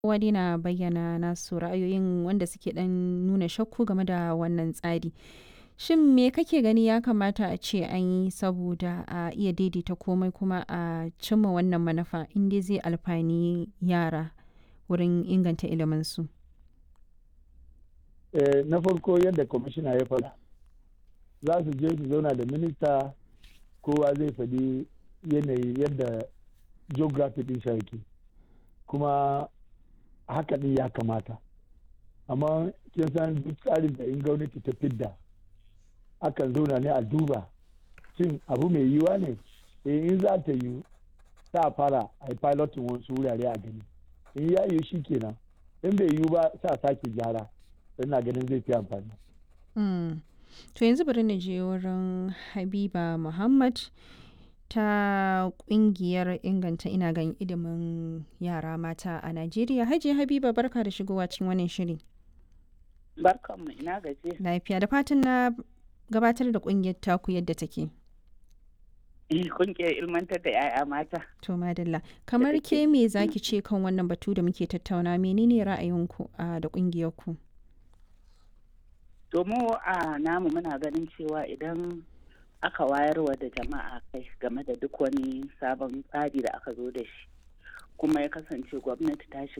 kowa dai na bayyana nasu ra'ayoyin wanda suke dan nuna shakku game da wannan tsari. Shin me kake gani ya kamata a ce an yi saboda a iya daidaita komai kuma a cimma wannan manufa in dai zai alfani yara wurin inganta iliminsu? Eh, na farko yadda kwamishina ya faɗa za su je su zauna da minista kowa zai faɗi yanayi yadda geography ɗin yake kuma haka ɗin ya kamata amma kin san duk tsarin da in gwamnati ta fidda akan zauna ne a duba shin abu mai yiwa ne eh in za ta yi sa fara a yi pilotin wasu wurare a gani in ya yi shi kenan in bai yiwu ba sa sake gyara ina ganin zai fi amfani. To yanzu bari na je wurin Habiba Muhammad ta kungiyar inganta ina gan ilimin yara mata a Najeriya. Hajiya Habiba barka da shigowa cikin wannan shiri. Barkanmu ina gaje. Lafiya da fatan na gabatar da kungiyar taku yadda take. Kungiyar ilmantar da 'ya'ya mata. To madalla. Kamar ke me zaki ce kan wannan batu da muke tattauna menene ra'ayinku da kungiyar ku? To mu a namu muna ganin cewa idan aka wayarwa da jama'a kai game da duk wani sabon tsari da aka zo da shi kuma ya kasance gwamnati ta shiga